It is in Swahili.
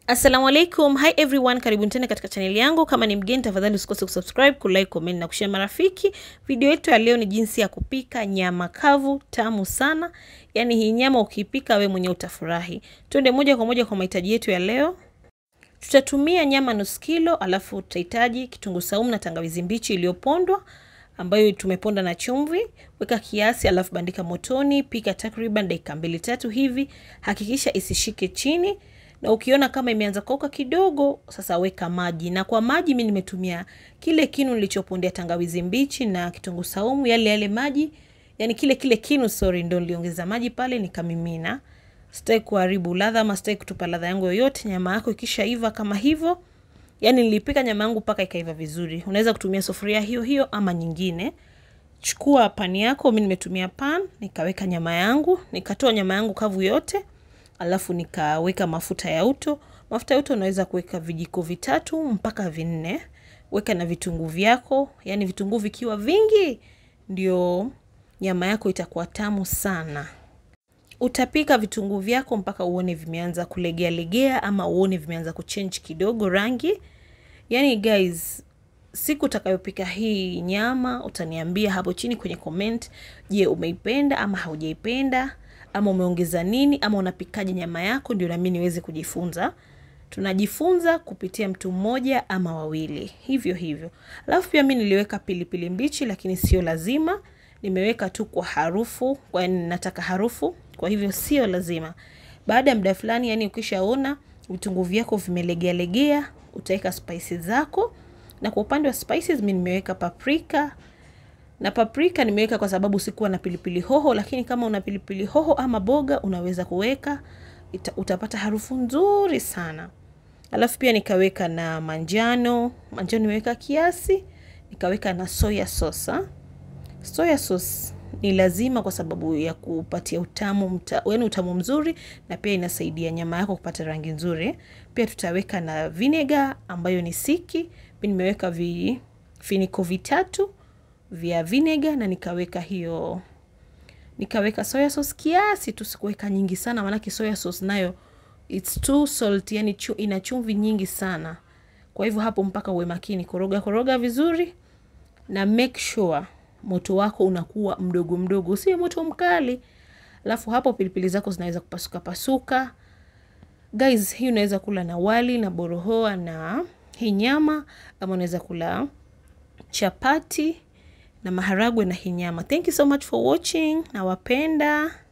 Assalamu alaikum. Hi everyone, karibuni tena katika chaneli yangu. Kama ni mgeni, tafadhali usikose kusubscribe, kulike, comment na kushare marafiki. Video yetu ya leo ni jinsi ya kupika nyama kavu tamu sana. Yaani hii nyama ukipika we mwenyewe utafurahi. Twende moja kwa moja kwa mahitaji yetu ya leo. Tutatumia nyama nusu kilo, alafu tutahitaji kitunguu saumu na tangawizi mbichi iliyopondwa ambayo tumeponda na chumvi. Weka kiasi, alafu bandika motoni, pika takriban dakika mbili tatu hivi. Hakikisha isishike chini na ukiona kama imeanza kukauka kidogo, sasa weka maji. Na kwa maji mimi nimetumia kile kinu nilichopondea tangawizi mbichi na kitunguu saumu, yale yale maji, yani kile kile kinu, sorry, ndio niliongeza maji pale nikamimina. Sitaki kuharibu ladha ama sitaki kutupa ladha yangu yoyote. Nyama yako ikishaiva kama hivyo, yani nilipika nyama yangu mpaka ikaiva vizuri. Unaweza kutumia sufuria hiyo hiyo ama nyingine. Chukua pani yako, mimi nimetumia pan, nikaweka nyama yangu, nikatoa nyama yangu kavu yote alafu nikaweka mafuta ya uto. Mafuta ya uto unaweza kuweka vijiko vitatu mpaka vinne. Weka na vitunguu vyako, yani vitunguu vikiwa vingi ndio nyama yako itakuwa tamu sana. Utapika vitunguu vyako mpaka uone vimeanza kulegea legea ama uone vimeanza kuchange kidogo rangi. Yani guys, siku utakayopika hii nyama utaniambia hapo chini kwenye comment. Je, umeipenda ama haujaipenda? ama umeongeza nini ama unapikaje nyama yako, ndio nami niweze kujifunza. Tunajifunza kupitia mtu mmoja ama wawili, hivyo hivyo. Alafu pia mi niliweka pilipili mbichi, lakini sio lazima, nimeweka tu kwa harufu, kwani nataka harufu, kwa hivyo sio lazima. Baada ya muda fulani, yani ukishaona vitunguu vyako vimelegea legea, utaweka spices zako, na kwa upande wa spices mi nimeweka paprika na paprika nimeweka kwa sababu sikuwa na pilipili hoho, lakini kama una pilipili hoho ama boga unaweza kuweka, utapata harufu nzuri sana. Alafu pia nikaweka na manjano, manjano nimeweka kiasi, nikaweka na soya sauce. Soya sauce ni lazima kwa sababu ya kupatia utamu mta, yaani utamu mzuri na pia inasaidia nyama yako kupata rangi nzuri. Pia tutaweka na vinegar ambayo ni siki, mimi nimeweka vifiniko vitatu vya vinegar na nikaweka hiyo nikaweka soya sauce kiasi tu, sikuweka nyingi sana, maanake soya sauce nayo it's too salt, yani chu, ina chumvi nyingi sana. Kwa hivyo hapo mpaka uwe makini, koroga koroga vizuri na make sure moto wako unakuwa mdogo mdogo, usiwe moto mkali. Alafu hapo pilipili zako zinaweza kupasuka pasuka. Guys, hii unaweza kula na wali na borohoa na hii nyama, ama unaweza kula chapati na maharagwe na hii nyama. Thank you so much for watching. Nawapenda.